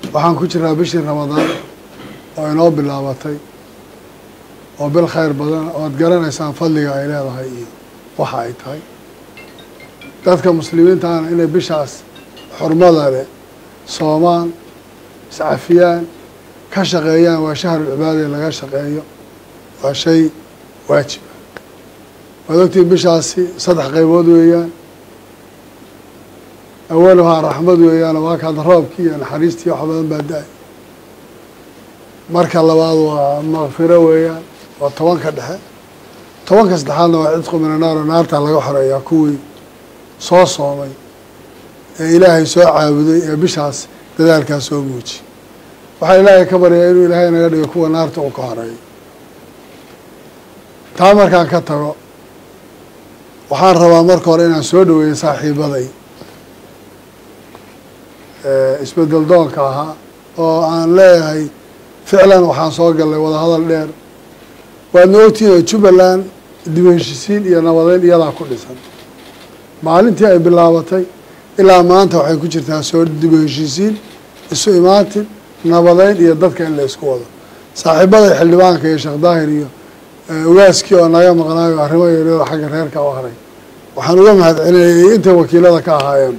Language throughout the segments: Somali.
waxaan ku jiraa bishii ramadaan oo inoo bilaabatay oo bil khayr badan oad garanaysaan fadliga ay leedahay iyo waxa ay tahay dadka muslimiintaana inay bishaas xurmada leh soomaan iscafiyaan ka shaqeeyaan waa shahrulcibaada in laga shaqeeyo waa shay waajiba waad ogtiin bishaasi saddex qaybood weeyaan awaluhaa raxmad weeyaan waa kaad roobkii iyo naxariistii wax badan baa da-ay marka labaad waa makfiro weeyaan waa tobanka dhexe tobanka saddexaadna waa cidqu mina naar oo naartaa laga xoreeyaa kuwii soo soomay ee ilaahay soo caabuday ee bishaas dadaalkaas soo muuji waxaa ilaahay ka baryaa inuu ilaahay naga dhigo kuwa naarta uu ka horeeyo taa markaan ka tago waxaan rabaa marka hore inaan soo dhaweeyo saaxiibaday isbedel doonka ahaa oo aan leeyahay ficlan waxaan soo gallay wadahadal dheer waadna ogtihiin oo jubbaland dib heshisiin iyo nabadeyn iyadaa ku dhisan maalintii ay bilaabatay ilaa maanta waxay ku jirtaa soo dib heshisiin isu imaatin nabadeyn iyo dadka in la isku wado saaxiibaday xildhibaanka iyo sheekh daahir iyo ogaaskii oo naga maqnaayo arrimo yaryaro xagga reerka u haray waxaan uga mahad celinayay intay wakiilada ka ahaayeen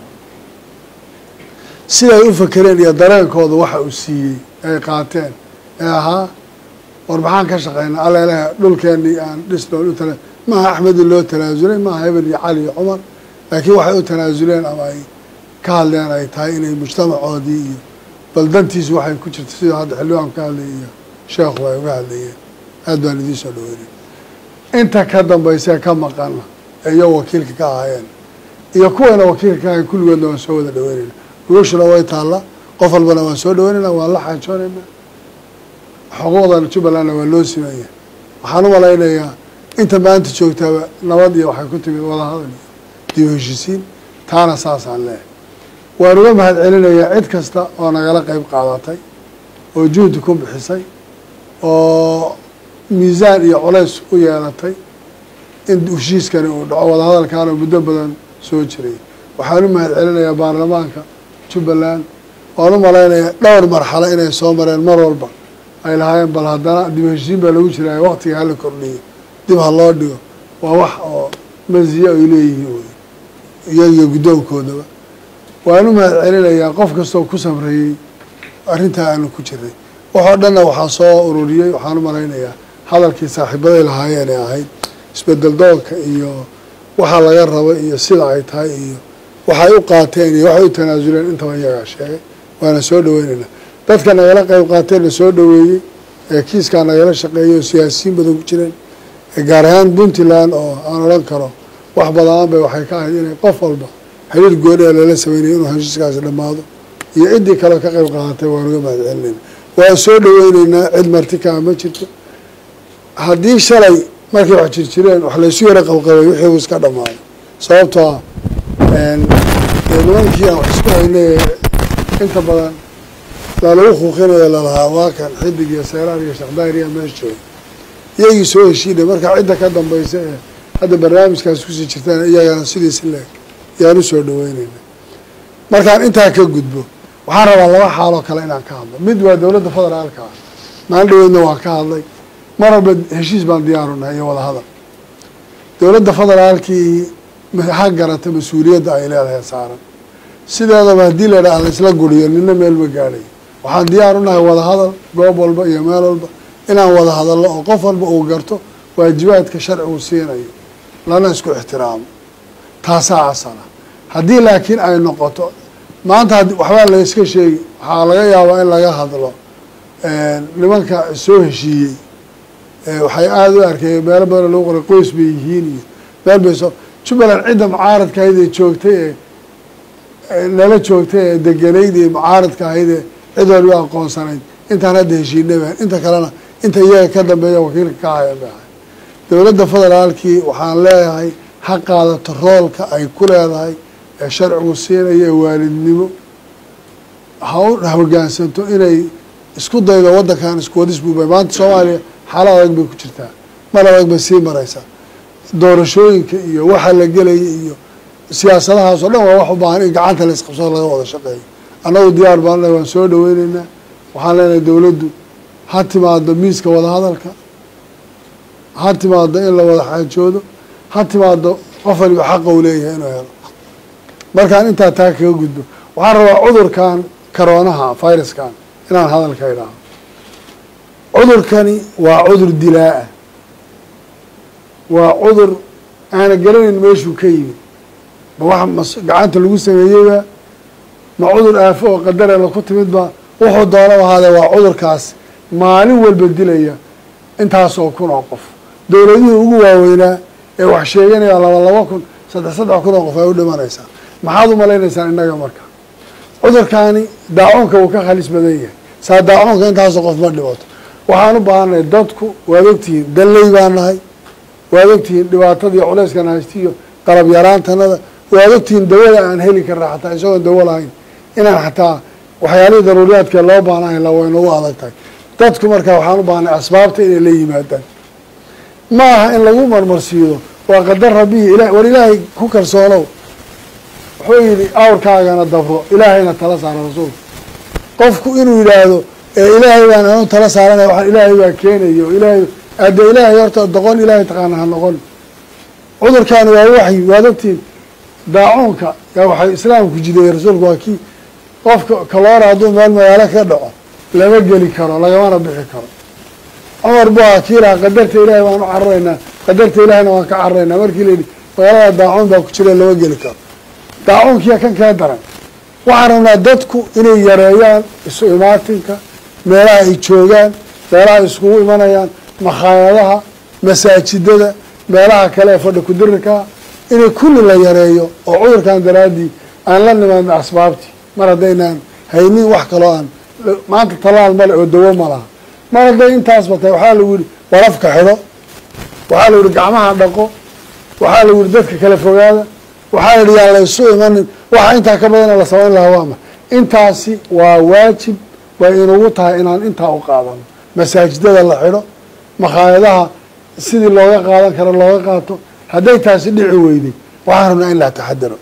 siday u fakereen iyo dareenkooda waxa uu siiyey ay qaateen ee ahaa war maxaan ka shaqeynaa alla ilaha dhulkeenii aan dhisnoon u tala maaha axmedi loo tanaasulay maaha hebel iyo cali iyo cumar laakiin waxay u tanaasuleen ama ay ka hadleen ay tahay inay mujtamacoodii iyo baldantiisu waxay ku jirta sidoo hadda xildhibaanku ka hadlayay iyo sheekhu ay uga hadlayeen aad baan idiin soo dhaweynay inta ka dambaysee ka maqana ee iyo wakiilka ka ahaayeen iyo kuwayna wakiilka ka ahayen kulligoodna waan soo wada dhaweynayna gogashuna way taalla qof walbana waan soo dhaweynayna waan la xaajoonaynaa xuquuqdan jubbalandna waa loo simeeya waxaan u malaynayaa inta maanta joogtaaba nabad iyo waxay ku timid wadahadal iyo dib heshisiin taana saasaan leehay waan uga mahad celinayaa cid kasta oo nagala qeyb qaadatay oo juhdi ku bixisay oo miisaan iyo culays u yeelatay in heshiiskani uu dhaco wadahadalkaana muddo badan soo jiray waxaan u mahad celinayaa baarlamaanka jubbaland waan u malaynayaa dhowr marxalo inay soo mareen mar walba ay lahaayeen bal haddana dib heshiin baa lagu jiraya waqtiga hala kordhiyo dib ha loo dhigo waa wax oo masiye ay leeyihiin wey iyagiyo guddoonkoodaba waan u mahad celinayaa qof kastoo ku samreeyey arrintaa aanu ku jiray waxoo dhanna waxaa soo ururiyey waxaan u malaynayaa hadalkii saaxiibaday lahaayeen ee ahayd isbedel doonka iyo waxa laga rabo iyo sida ay tahay iyo waxay u qaateen iyo waxay u tanaasuleen intaba iyagaa sheegay waana soo dhaweynaynaa dadka nagala qeyb qaateen la soo dhaweeyey ee kiiskaa nagala shaqeeyey oo siyaasiyiin badan ku jireen gaar ahaan puntland oo aan odhan karo wax badaan bay waxay ka ahayd inay qof walba xiriir gooni ee lala sameynaya inuu heshiiskaasi dhammaado iyo ciddii kale ka qeyb qaadatay waan uga mahad celinayna waan soo dhaweyneynaa cid martikaa ma jirto haddii shalay markay wax jirjireen wax laysu yaro qabqabay wixii uu iska dhammaaday sababtoo ah nimankii aan wax isku haynay inta badan lalagu kuuqinayo lalahaa waa kan xidig iyo seeraar iyo shaqdaariya meesha jooga iyagii soo heshiinay marka cidda ka dambaysa ee hadda barnaamijkaas kusii jirtaan iyagana sidiisi leeg yaan u soo dhaweyneyna markaan intaa ka gudbo waxaan rabaa laba xaaloo kale inaan ka hadlo mid waa dowladda federaalka ah maalin dhaweedna waan ka hadlay mar walba heshiis baan diyaarunahay iyo wada hadal dowladda federaalkii ha garata mas-uuliyadda ay leedahay saaran sideedaba haddii la idhaha laisla guriyo nina meel ma gaadhay waxaan diyaar u nahay wada hadal goob walba iyo meel walba inaan wada hadallo oo qof walba uu garto waajibaadka sharcigu siinayo lana isku ixtiraamo taasaa asala haddii laakiin ay noqoto maanta waxbaa la iska sheegi waxaa laga yaabaa in laga hadlo nimanka soo heshiiyey waxay aada u arkeen meelo badan lagu qoray qoys bay yihiin iyo meel bay soo jubbaland cidda mucaaradka ahayd ee joogtay ee nala joogtay ee deganayd ee mucaaradka ahayd ee cid walba aqoonsanayd intaan hadda heshiinay baan inta kalena inta iyaga ka dambeeya wakiilka ka hayan bay ahay dowladda federaalkii waxaan leeyahay ha qaadato roolka ay ku leedahay ee sharcigu siinaya ee waalidnimo ha u hogaansanto inay isku daydo waddankan isku wadis buubay maanta soomaaliya xaalad adag bay ku jirtaa mar adag bay sii maraysaa doorashooyinka iyo waxa la gelaya iyo siyaasadahaas oo dhan waa wax u baahan in gacanta la isqabsado laga wada shaqeeyo annagu diyaar baan leh waan soo dhaweyneynaa waxaan leenahay dowladdu ha timaado miiska wadahadalka ha timaado in la wada xaajoodo ha timaado qof waliba xaqa uu leeyahay inuu helo markaan intaa taa kaga gudbo waxaan rabaa cudurkan karoonaha viruskan inaan hadalka idhaaho cudurkani waa cudur dilaa-ah waa cudur aana garanayn meeshuu ka yimid ma wax mas gacanta lagu sameeyeyba ma cudur aafo oo qadarela ku timid ba wuxuu doona ahaadee waa cudurkaas maalin walba dilaya intaas oo kun oo qof dowladihii ugu waaweynaa ee wax sheeganaya laba laba kun saddex saddex kun oo qof ay u dhimanaysaa maxaad u malaynaysaan innaga marka cudurkaani daacuunka wuu ka khalis badan yahay saa daacuunka intaasoo qof ma dhibato waxaan u baahannahay dadku waad ogtihiin dalley baan nahay waad ogtihiin dhibaatadii culeyskan haystiyo qalab yaraantanada waad ogtihiin dawada aan heli karna xataa isagoon dawo lahayn inaan xataa waxyaalihii daruuriyaadkee loo baanahay la way nagu adag tahay dadku marka waxaan u baahnay asbaabta inay la yimaadaan ma aha in lagu marmarsiido waa qadar rabbihi ila war ilaahay ku kalsoonow wuxuu yidhi awrkaagana dabro ilaahayna tala saara rasuulku qofku inuu yidhaahdo ee ilaahay baan anu tala saaranaya waxaan ilaahay baa keenayo ilaahay adde ilaahay horta doqon ilaahay taqaana ha noqon cudurkaani waa waxyi waad ogtiin daacuunka yaa waxay islaamku jideeyey rasuulku waa kii qofka kaloora hadduu meel magaalo ka dhaco lama geli karo lagamana bixi karo cumar bu ahaa kii lahaa qadarta ilaahay baan u cararaynaa qadarta ilaahayna waan ka cararaynaa markii la yidhi magaalada daacuun baa ku jira lama geli karo daacuunkiya kan kaa daran waxaan rabnaa dadku inay yareeyaan isu imaatinka meelaha ay joogaan meelaha ay iskugu imanayaan makhaayadaha masaajidada meelaha kale ee fadhi kudirirkaa inay kulli la yareeyo oo cudurkan daraaddii aan la nimaadno asbaabtii mar haddaynaan haynin wax kaloo aan maanta talaal male oo dawo ma laha mar hadday intaasba tahay waxaa lagu yihi warafka xidho waxaa lagu yihi gacmaha dhaqo waxaa lagu yihi dadka kala fogaada waxaa la yihi yaan la isu imanin waxa intaa ka badana la samayn lahaa waama intaasi waa waajib way inugu tahay inaan intaa u qaadano masaajidada la xidho makhaayadaha sidii looga qaadan karo looga qaato hadday taasi dhici weyday waxaan rabnaa in la taxadaro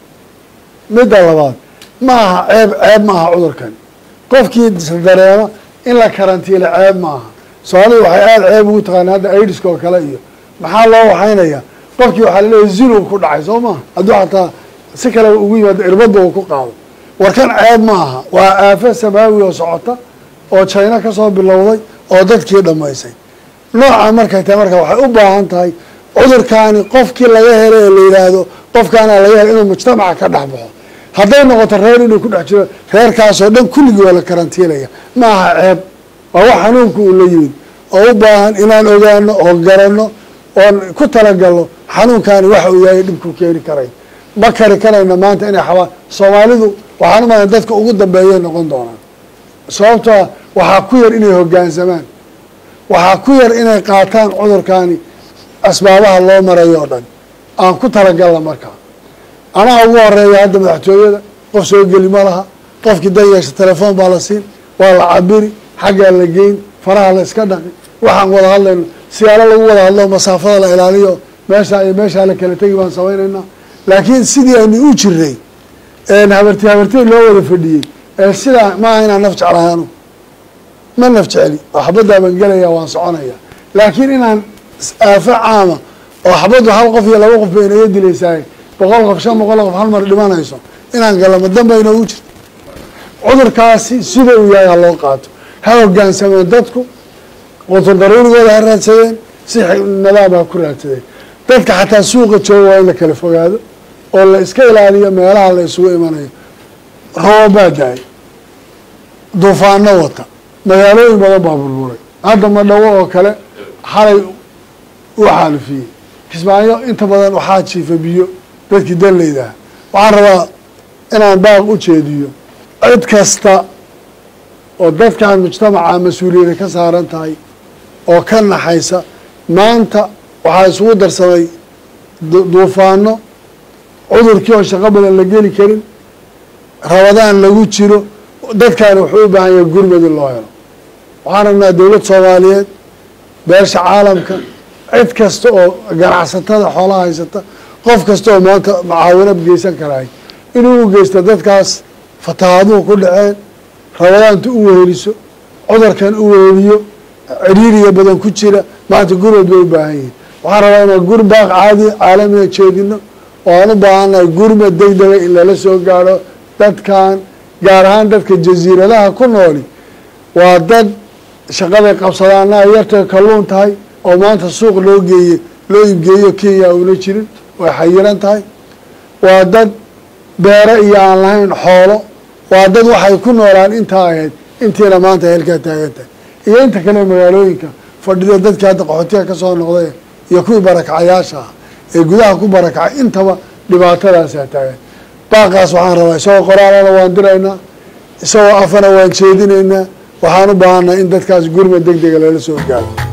midda labaad ma aha ceeb ceeb ma aha cudurkan qofkii dareema in la karantiila ceeb ma aha soomaalidu waxay aada ceeb ugu taqaana hadda aidiska oo kale iyo maxaa loo waxaynayaa qofkii waxaa laleeyahy zinu ku dhacay soo maha hadduu xataa si kale ugu yimaado irbadba uu ku qaado warkan ceeb ma aha waa aafo samaawi oo socota oo jayno kasoo bilowday oo dadkii dhammaysay nooca markay tahay marka waxay u baahan tahay cudurkaani qofkii laga helay ee la yidhaahdo qofkaana laga helay inuu mujtamaca ka dhex baxo hadday noqoto reer inuu ku dhex jiro reerkaasoo dhan kulligii waa la karantiinaya ma aha ceeb waa wax xanuunku uu la yimid oo u baahan inaan ogaano oo garanno oon ku talagalno xanuunkaani waxa uu yahay dhibku keeni karay ma kari karayna maanta inay xabaa soomaalidu waxaan u malan dadka ugu dambeeyay noqon doonaan sababtoa waxaa ku yar inay hoggaansamaan waxaa ku yar inay qaataan cudurkaani asbaabaha loo marayo oo dhan aan ku talagalna markaa anaa ugu horeeya hadda madaxtooyada qof soo geli ma laha qofkii dan yeesha telefoon baa la siin waa la cabiri xaggaa la geyn faraha la iska dhaqi waxaan wada hadlayno siyaalo lagu wada hadlo masaafada la ilaaliyo meeshaa iyo meeshaa la kala tegi baan samaynaynaa laakiin sidii aynu u jiray habarti habartey loo wada fadhiyey ee sidaa maaha inaan naf jeclahay anu ma naf jecli oo xabaddaa baan gelaya waan soconaya laakiin inaan aafo caama oo xabaddu hal qof iyo laba qof bay inaga dilaysaay boqol qof shan boqol qof hal mar dhimanayso inaan galama danba inoogu jirto cudurkaasi sida uu yahay ha loo qaato ha hogaansameen dadku qutur daruurigooda ha raadsadeen si nadaam ha ku raadsadeen dadka xataa suuqa jooga waa in la kala fogaado oo la iska ilaaliyo meelaha la isugu imanayo roobaa da-ay duufaano wata magaalooyin badan baa burburay hadda madhawo oo kale xalay u xaalufiyey kismaayo inta badan waxaa jiifa biyo dadkii danleydaha waxaan rabaa inaan baaq u jeediyo cid kasta oo dadkan mujtamaca mas-uuliyada ka saaran tahay oo ka naxaysa maanta waxaa isugu darsamay duufaano cudurkii oo shaqo badan la geli karin rabadaan lagu jiro dadkaani wuxuu u baahan yahay gurmad in loo helo waxaan rabnaa dowlad soomaaliyeed beesha caalamka cid kasta oo ganacsatada xoolaha haysata qof kasta oo maanta macaawinad geysan karaay inuu u geysto dadkaas fatahaaduhu ku dhaceen rabadaantu u weheliso cudurkan u weheliyo ciriiriya badan ku jira maanta gurmad bay u baahan yihiin waxaan rabaa inaan gurbaaq caadi caalamiga jeedino oo aan u baahannahay gurmad degdega in lala soo gaadho dadkan gaar ahaan dadka jasiiradaha ku nooli waa dad shaqaday qabsadaana ay yartay kalluun tahay oo maanta suuq loo geeye loo iibgeeyo kenya una jirin way xayiran tahay waa dad beero iyo aan lahayn xoolo waa dad waxay ku noolaan intaa ahayd intiina maanta heelkaa taagan tahay iyo inta kale magaalooyinka fadhida dadkii hadda qaxootiga ka soo noqday iyo kuwii barakacayaasha ah ee gudaha ku barakacay intaba dhibaatadaasaa taagan baaqaas waxaan rabaa isagoo qoraalana waan diraynaa isagoo afana waan jeedinaynaa waxaan u baahannahay in dadkaas gurmad deg dega lala soo gaaro